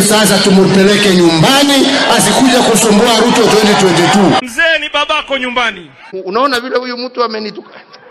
Huyu sasa tumupeleke nyumbani, asikuja kusumbua Ruto 2022. Mzee ni babako nyumbani. Unaona vile huyu mtu amenituka.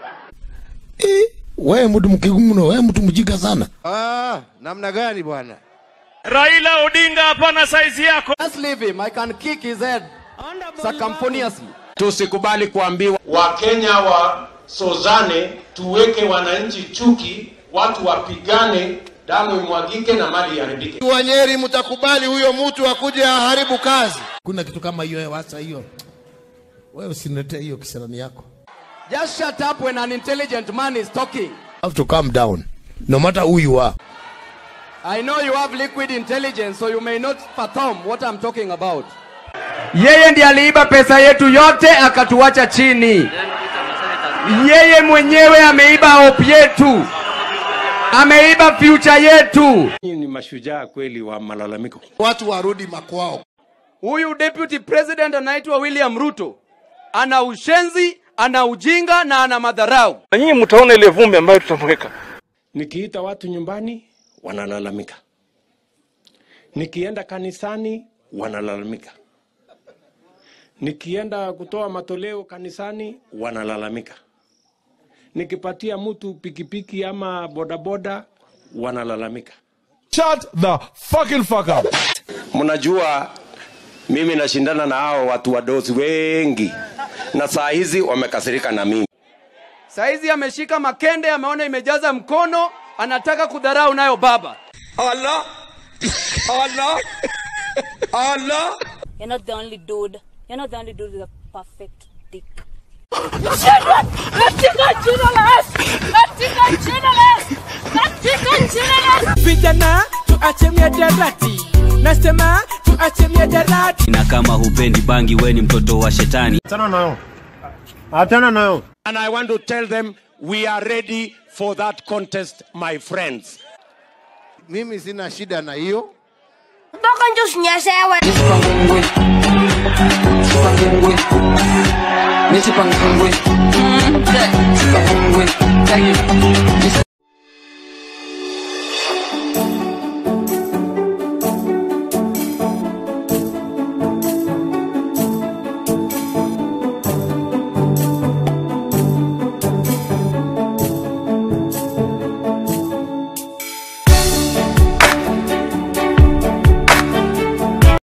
wewe mtu mkigumu wewe mtu mjinga sana Ah, namna gani bwana? Raila Odinga, hapana saizi yako. Just leave him. I can kick his head circumponiously. Tusikubali kuambiwa Wakenya wasozane, tuweke wananchi chuki, watu wapigane, damu imwagike na mali iharibike. Wanyeri, mtakubali huyo mtu akuje aharibu kazi? kuna kitu kama hiyo wasa hiyo wewe usiniletee hiyo kisirani yako Just shut up when an intelligent man is talking. have to calm down no matter who you are I know you have liquid intelligence, so you may not fathom what I'm talking about. Yeye ndiye aliiba pesa yetu yote akatuacha chini. Yeye mwenyewe ameiba hope yetu, ameiba future yetu. ni mashujaa kweli wa malalamiko. Watu warudi makwao. Huyu deputy president anaitwa William Ruto, ana ushenzi, ana ujinga na ana madharau. Na nyinyi mtaona ile vumbi ambayo tutamweka. Nikiita watu nyumbani wanalalamika, nikienda kanisani wanalalamika, nikienda kutoa matoleo kanisani wanalalamika, nikipatia mtu pikipiki ama bodaboda wanalalamika. Shut the fucking fuck up. Mnajua mimi nashindana na hao watu wadosi wengi, na saa hizi wamekasirika na mimi. Saizi ameshika makende, ameona imejaza mkono, anataka kudharau nayo baba. You're not the only dude. You're not the only dude with a perfect dick. Vijana tuache miadarati, nasema tuache miadarati. na kama hupendi bangi we ni mtoto wa shetani And I want to tell them we are ready for that contest, my friends. Mimi sina shida na hiyo. Mpaka nje usinyeshewe.